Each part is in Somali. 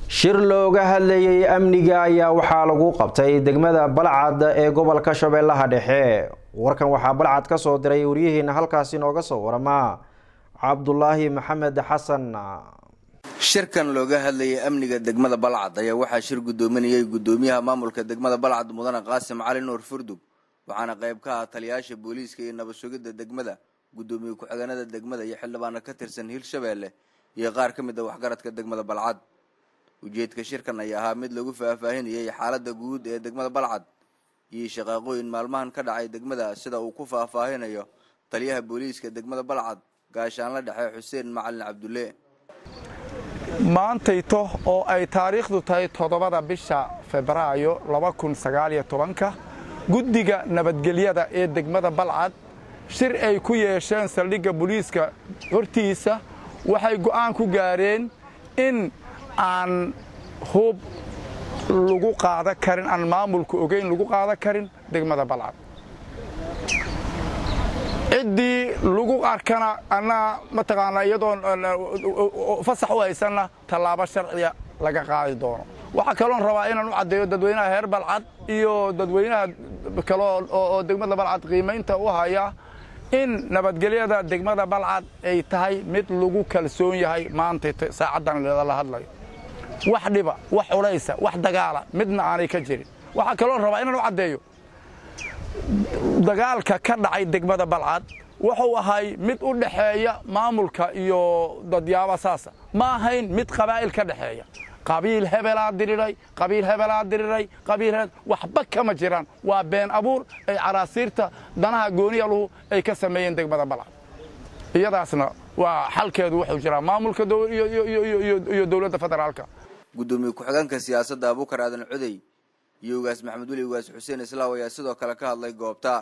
shir looga hadlayay amniga ayaa waxaa lagu qabtay degmada balcad ee gobolka shabeellaha dhexe warkan waxaa balcad ka soo diray waryaheena halkaasi nooga soo warama cabdulaahi maxamed xasan shirkan looga hadlayay amniga degmada balcad ayaa waxaa shir guddoominayay guddoomiyaha maamulka degmada balcad mudane qaasim cali nuur furdug waxaana qayb ka ah taliyayaasha booliiska iyo nabad sugidda degmada guddoomiye ku-xigeenada degmada iyo xildhibaano ka tirsan hirshabeelle iyo qaar ka mid a waxgaradka degmada balcad ujeedka shirkan ayaa ahaa mid lagu faahfaahinayay xaaladda guud ee degmada balcad iyo shaqaaqooyin maalmahan ka dhacay degmada sida uu ku faahfaahinayo taliyaha booliiska degmada balcad gaashaanla dhexe xuseen macalin cabdulle maantayto oo ay taariikhdu tahay toddobada bisha febraayo laba kun sagaaliyo tobanka guddiga nabadgelyada ee degmada balcad shir ay ku yeesheen saldhigga booliiska hortiisa waxay go'aan ku gaareen in aan hub lagu qaada karin aan maamulka ogeyn lagu qaada karin degmada balcad ciddii lagu arkana annaga mataqaanaa iyadoon fasax u haysanna tallaabo sharciya laga qaadi doono waxaa kaloon rabaa inaan u caddeeyo dadweynaha heer balcad iyo dadweynaha kale oo degmada balcad qiimaynta u haya in nabadgelyada degmada balcad ay tahay mid lagu kalsoon yahay maanta saacaddan la hadlayo wax dhiba wax culaysa wax dagaala midna aanay ka jirin waxaa kaloon rabaa inaan u caddeeyo dagaalka ka dhacay degmada balcad wuxuu ahay mid u dhexeeya maamulka iyo dadyaaba saasa ma ahayn mid qabaa'il ka dhexeeya qabiil hebelaa diriray qabiil hebelaa diriray qabiil waxba kama jiraan waa been abuur ay caraasiirta danaha gooniyaluhu ay ka sameeyeen degmada balcad iyadaasna waa xalkeedu wuxuu jiraa maamulka iyo dowladda federaalka guddoomiye ku-xigeenka siyaasadda abuukar aadan codey iyo ugaas maxamed weli ugaas xuseen islaaw ayaa sidoo kale ka hadlay goobta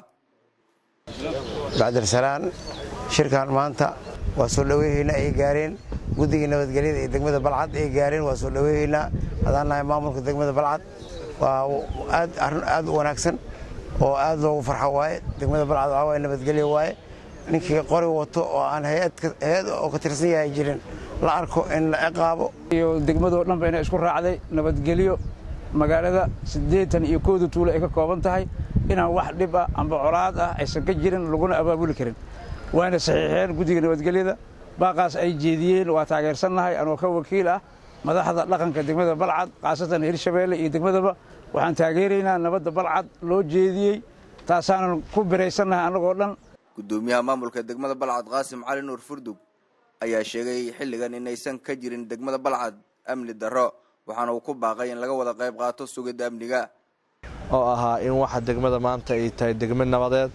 bacdirsalaan shirkan maanta waa soo dhoweyhaynaa ay gaareen guddigii nabadgelyada ee degmada balcad ay gaareen waa soo dhoweyhaynaa hadaan nahay maamulka degmada balcad waa aad arrin aad u wanaagsan oo aad loogu farxo waaye degmada balcad waxaa waaye nabadgelyo waaye ninkii qori wato oo aan hay-ad oo ka tirsan yahay jirin la arko in la ciqaabo iyo degmadoo dhan bayna isku raacday nabadgelyo magaalada siddeetan iyo kooda tuulo ay ka kooban tahay inaan wax dhib ah amba colaad ah aysan ka jirin laguna abaabuli karin waana saxiixeen guddiga nabadgelyada baaqaas ay jeediyeen waa taageersannahay anoo ka wakiil ah madaxda dhaqanka degmada balcad khaasatan hirshabeelle iyo degmadaba waxaan taageeraynaa nabadda balcad loo jeediyey taasaanan ku biraysannahay annagoo dhan guddoomiyaha maamulka degmada balcad qaasim cali nuur furdug ayaa sheegay xilligan inaysan ka jirin degmada balcad amni darro waxaana uu ku baaqay in laga wada qayb qaato sugidda amniga oo ahaa in waxa degmada maanta ay tahay degmo nabadeed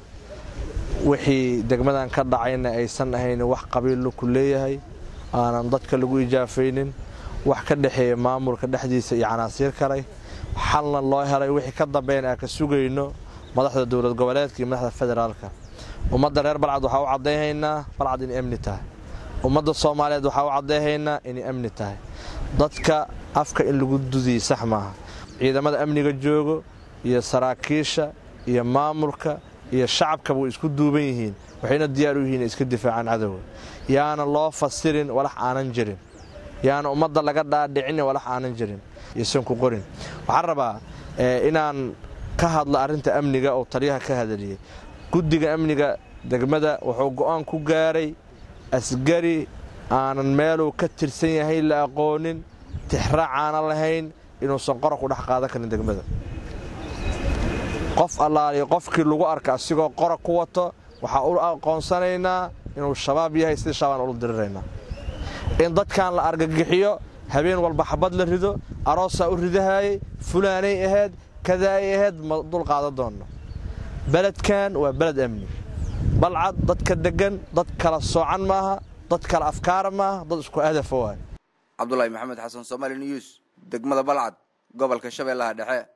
wixii degmadan ka dhacayna aysan ahayn wax qabiillo ku leeyahay aanan dadka lagu ijaafaynin wax ka dhexeeya maamulka dhexdiisa iyo canaasiir kalay xalna loo helay wixii ka dambeyn aan ka sugayno madaxda dowlad goboleedka iyo madaxda federaalka ummadda reer balcad waxaa u caddayhaynaa balcad inay amni tahay ummadda soomaaliyeed waxaa u caddayhaynaa inay amni tahay dadka afka in lagu dudiyey sax maaha ciidamada amniga joogo iyo saraakiisha iyo maamulka iyo shacabkaba way isku duuban yihiin waxayna diyaar u yihiin inay iska difaacaan cadowga yaana loo fasirin walax aanan jirin yaana ummadda laga dhaadhicin walax aanan jirin iyosan ku qorin waxaan rabaa inaan ka hadlo arrinta amniga oo taliyaha ka hadaliyey guddiga amniga degmada wuxuu go'aan ku gaaray asgari aanan meeluu ka tirsan yahay la aqoonin tixraac aanan lahayn inuusan qora ku dhex qaadan karin degmada qof allaaliyo qofkii lagu arka asigoo qora ku wato waxaa u aqoonsanaynaa inuu shabaab yahay sidii shaabaan ula diriraynaa in dadkan la argagixiyo habeen walba xabad la rido aroosaa u ridahaayey fulaanay ahayd kadaay ahayd ma dul qaadan doonno beledkan waa beled amni balcad dadka deggan dad kala soocan maaha dad kala afkaara maaha dad isku hadafa waay cabdulaahi maxamed xasan somaali news degmada balcad gobolka shabeellaha dhexe